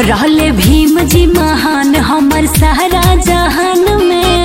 रहले भीम जी महान हमर सारा जहान में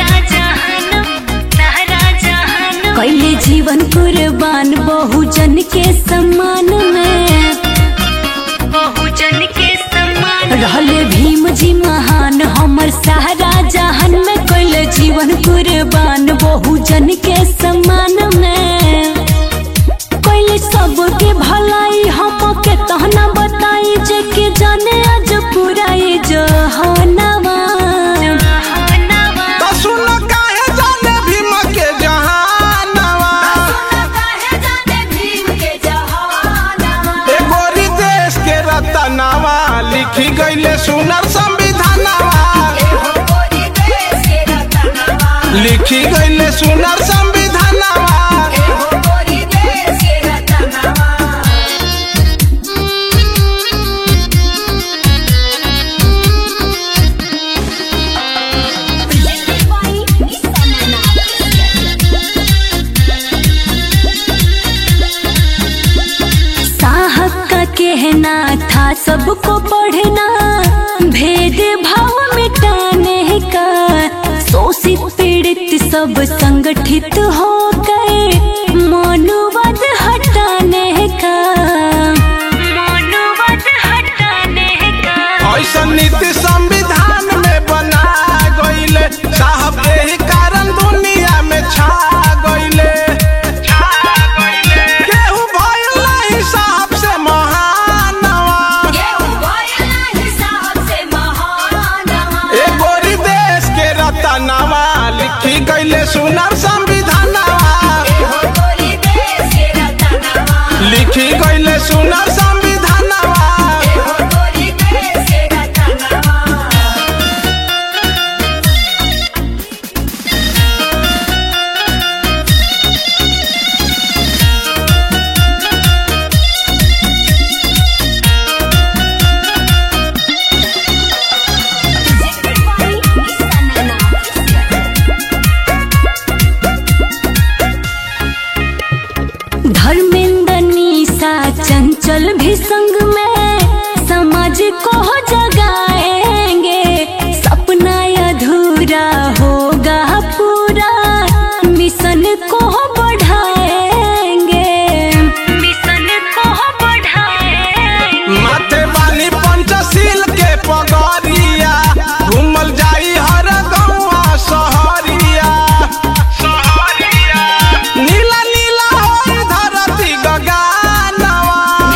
कैले जीवन कुर्बान बहुजन के सम्मान में बहुजन के सम्मान रहले भीम जी महान हमर सारा जहान में कैले जीवन कुर्बान बहुजन के सम्मान में कैले सबके भलाई हमके तहना बताई जे के जाने आज पूरा ये जहानवा तो सुन काहे जाने भीम के जहानवा ए गोरी देश के रतनवा लिखी गईले सुनर संविधानवा लिखी गईले सुनर संविधानवा साहब का कहना था सबको पढ़ना भेद भाव मिटाने का शोषित पीड़ित सब संगठित हो गए मनुवाद हटाने का मनुवाद हटाने का ऐसा नीति संविधान में बना गईले साहब यही कारण दुनिया में छा गईले केहू भइल नहीं साहब से महानवा ए गोरी देश के रतनवा लिखी गईले सुनर संविधानवा लिखी गईले सुनर संविधानवा धर्मेंद्र निशा चंचल भी संग में समाज को जगाएंगे सपना अधूरा होगा पूरा मिशन को बढ़ाएंगे मिशन को बढ़ाएंगे माथे वाली पंचशील के पगरिया घूमल जाई हर गौवा सहरिया नीला नीला होई धरती गगनवा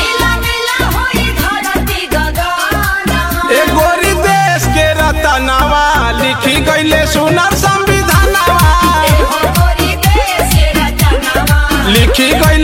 ए गोरी देश के रतनवा लिखी गईले सुनर संविधानवा लिखी गई